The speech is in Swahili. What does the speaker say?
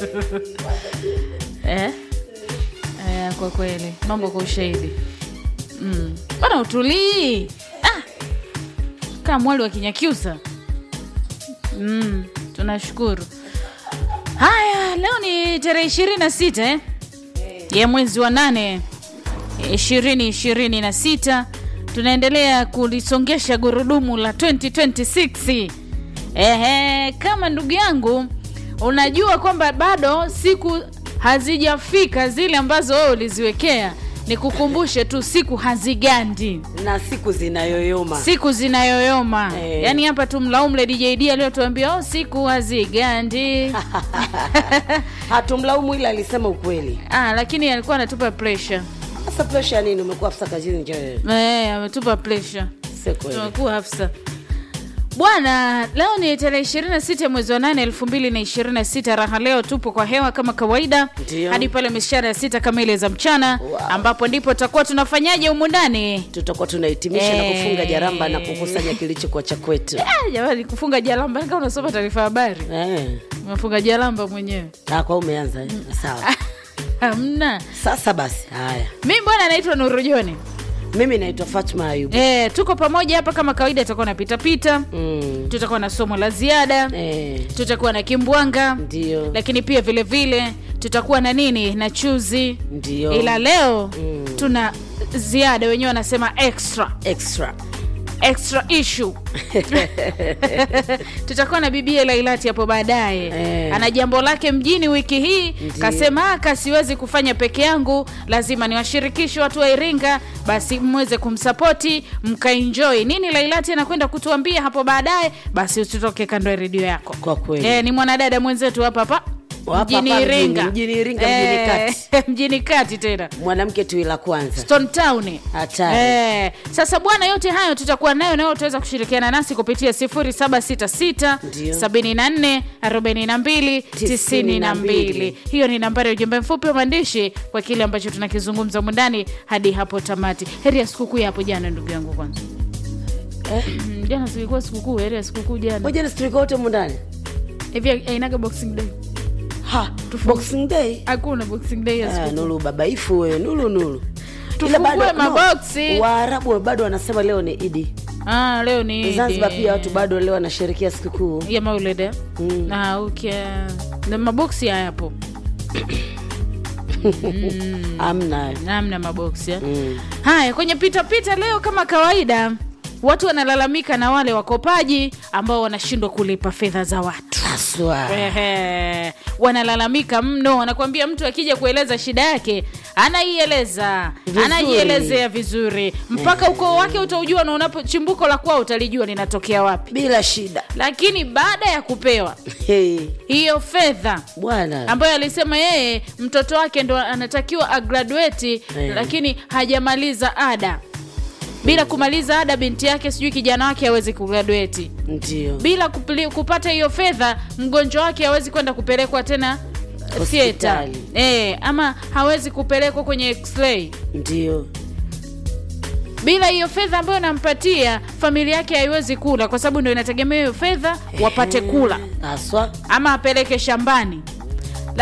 eh? Eh, kwa kweli mambo kwa ushahidi mm. bana utulii ah. kaa mwali wa kinyakyusa mm. tunashukuru haya leo ni tarehe ishirini na sita eh? ya mwezi wa nane ishirini ishirini na sita tunaendelea kulisongesha gurudumu la 2026 ehe kama ndugu yangu unajua kwamba bado siku hazijafika zile ambazo wewe uliziwekea nikukumbushe tu siku hazigandi na siku zinayoyoma siku zinayoyoma Eh. yaani hapa tu mlaumu Lady JD aliyotuambia oh, siku hazigandi hatumlaumu ila alisema ukweli ah, lakini alikuwa anatupa pressure sasa presha ya nini umekuwa afisa kazini nje eh, ametupa pressure si kweli tunakuwa hafsa bwana leo ni tarehe 26 mwezi wa 8 2026 raha leo tupo kwa hewa kama kawaida Ndio. hadi pale mishara ya sita kamili za mchana Wow. ambapo ndipo tutakuwa tunafanyaje humu ndani tutakuwa tunahitimisha na Eh. kufunga jaramba na kukusanya kilichokuwa cha kwetu Ah, jamani kufunga jalamba kama unasoma taarifa ya habari eh. umefunga jalamba mwenyewe Ah, kwa umeanza eh? sawa hamna sasa basi haya mi bwana naitwa nurujoni mimi naitwa fatma ayub e, tuko pamoja hapa kama kawaida tutakuwa na pitapita mm. tutakuwa na somo la ziada eh. tutakuwa na kimbwanga ndio lakini pia vile vile tutakuwa na nini na chuzi ndio ila leo Mm. tuna ziada wenyewe wanasema extra extra extra issue tutakuwa na bibia lailati hapo baadaye Eh. ana jambo lake mjini wiki hii Ndiyo. kasema aka siwezi kufanya peke yangu lazima niwashirikishe watu wa iringa basi mweze kumsapoti mkaenjoy nini lailati anakwenda kutuambia hapo baadaye basi usitoke kando ya redio yako Kwa kweli. eh, ni mwanadada mwenzetu hapa hapa Hapa mjini hapa mjini, iringa mjini Iringa, mjini kati. mjini kati tena mwanamke tu la kwanza Stone Town. Hatari. Eh, sasa bwana, yote hayo tutakuwa nayo nayo, utaweza kushirikiana nasi kupitia 0766 Ndio. 74 42 92. Hiyo ni nambari ya ujumbe mfupi wa maandishi kwa kile ambacho tunakizungumza mundani hadi hapo tamati. Heri ya sikukuu ya hapo jana, ndugu yangu. Kwanza eh? Mm, jana silikuwa sikukuu, heri ya sikukuu jana. moja nasturika wote mundani Hivi ainaga boxing day? ha boxing day Hakuna boxing day ya Ah, sikukuu. nulu babaifu wewe nulu nulu Tufungue maboksi. waarabu bado wanasema leo ni idi Ah, leo ni Idi. zanzibar pia watu bado leo wanasherekea sikukuu ya maulid eh? Mm. na okay. na maboksi hayapo amna namna maboksi eh? mm. haya kwenye pitapita leo kama kawaida watu wanalalamika na wale wakopaji ambao wanashindwa kulipa fedha za watu haswa Ehe, wanalalamika mno wanakuambia mtu akija kueleza shida yake anaieleza Vizuri. anaielezea vizuri mpaka ukoo wake utaujua na unapo chimbuko la kwao utalijua linatokea wapi bila shida lakini baada ya kupewa hey, hiyo fedha bwana ambayo alisema yeye mtoto wake ndo anatakiwa agraduate Eh. lakini hajamaliza ada bila kumaliza ada binti yake sijui kijana wake hawezi kugraduate ndio bila kupili, kupata hiyo fedha mgonjwa wake hawezi kwenda kupelekwa tena theater Hospitali. e, ama hawezi kupelekwa kwenye x-ray ndio bila hiyo fedha ambayo nampatia familia yake haiwezi kula kwa sababu ndo inategemea hiyo fedha wapate kula haswa ama apeleke shambani